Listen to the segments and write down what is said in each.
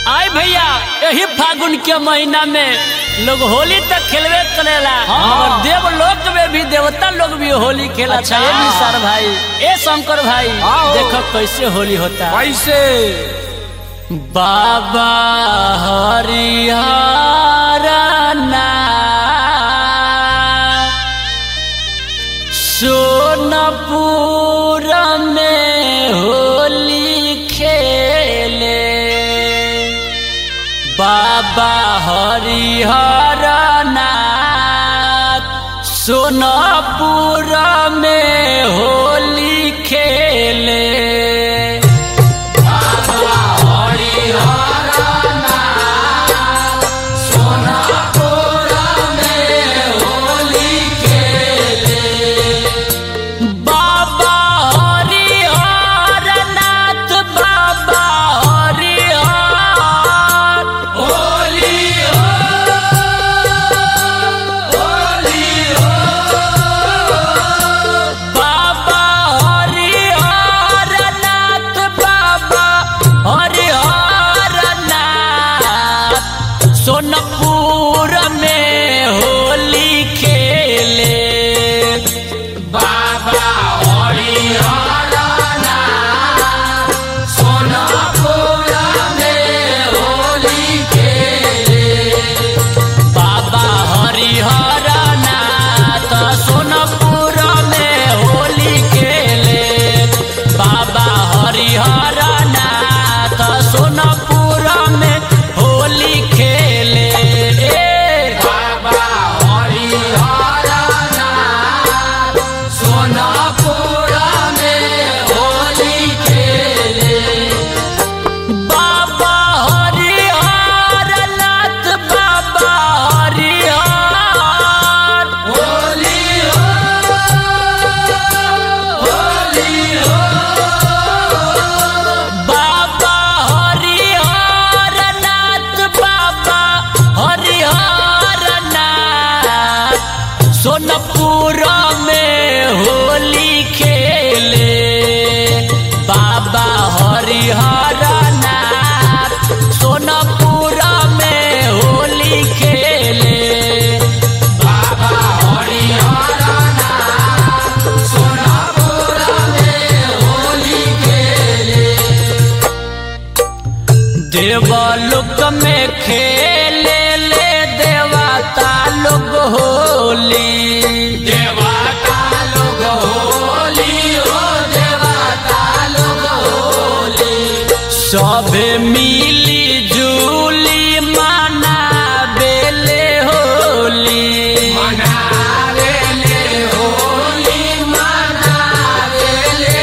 आय भैया यही फागुन के महीना में लोग होली तक खेलवे करेला और देव लोक में भी देवता लोग भी होली खेला अच्छा। अच्छा ये सर भाई ए शंकर भाई आओ। देखो कैसे होली होता है कैसे बाबा हरिहर सोनपुर में होली खेले बाबा हरिहर नाथ सोनपुर में होली खेले बाबा हरिहर नाथ बाबा हरिहर होली बाबा हरिहर नाथ बाबा हरिहर नाथ सोनपुर में होली खेले बाबा हरिहर नाथ सोनपुर में होली खेले बाबा हरिहर नाथ सोनपुर में होली खेले बाबा हरिहर नाथ सोनपुर में होली खेले बाबा हरिहर नाथ सोनपुर में होली खेले बाबा हरिहर नाथ बाबा हरिहर होली बाबा हरिहर नाथ बाबा हरिहर नाथ सोनपुर में होली खेले बाबा हरिहर नाथ सोनपुर में होली खेले बाबा हरिहर नाथ सोनपुर में होली खेले देवलोक में खेले ले देवता लोग होली देवता लोग होली हो देवता लोग होली सबे मिली जुली मनाबेले होली मनाबेले होली मनाबेले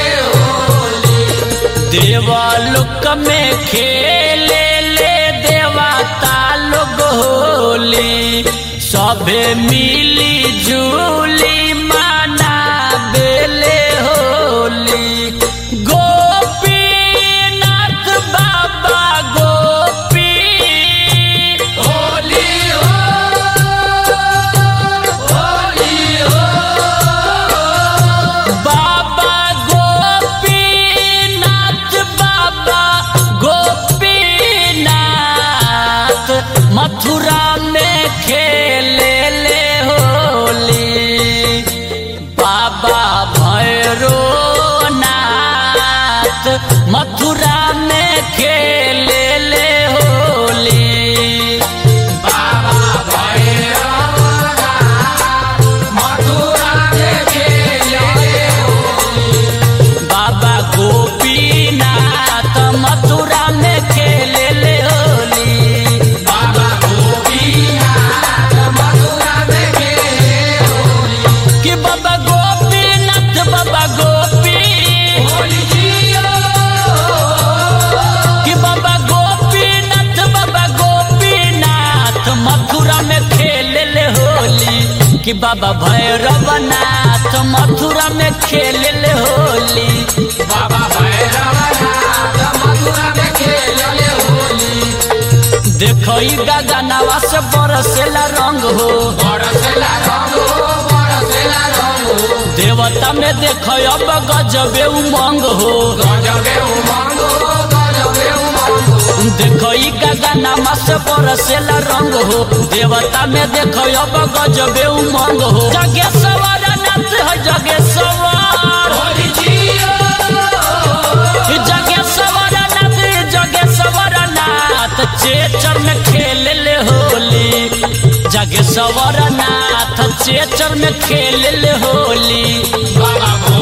देवलोक में खेले ले देवता लोग होली सभे मिली जुली माना बेले होली गोपीनाथ बाबा गोपी होली बाबा गोपीनाथ बाबा गोपीनाथ मथुरा में खेले ले होली बाबा भैरोनाथ मथुरा में खेले ले होली बाबा बाबा गोपीनाथ मथुरा में खेले ले होली बाबा गोपीनाथ मथुरा में खेले होली कि बाबा गोपीनाथ बाबा गोपी कि बाबा गोपीनाथ बाबा गोपीनाथ मथुरा में खेले ले होली कि बाबा भैरवनाथ मथुरा में खेले ले होली बाबा भैरवनाथ मथुरा में खेले ले होली देखो ई गगनवा से बरसेला रंग हो बरसेला रंग हो बरसेला रंग हो देवता में देखो अब गजबे उमंग हो गजबे उमंग हो गजबे उमंग हो देखो ई का नयनमा से बरसेला रंग हो देवता में देखो अब गजबे उमंग हो जगे सवार नाथ है जगे सवार जगे सवार नाथ जगे सवार नाथ चेचर में खेल ले होली जगे सवार नाथ चेचर में खेल ले होली बाबा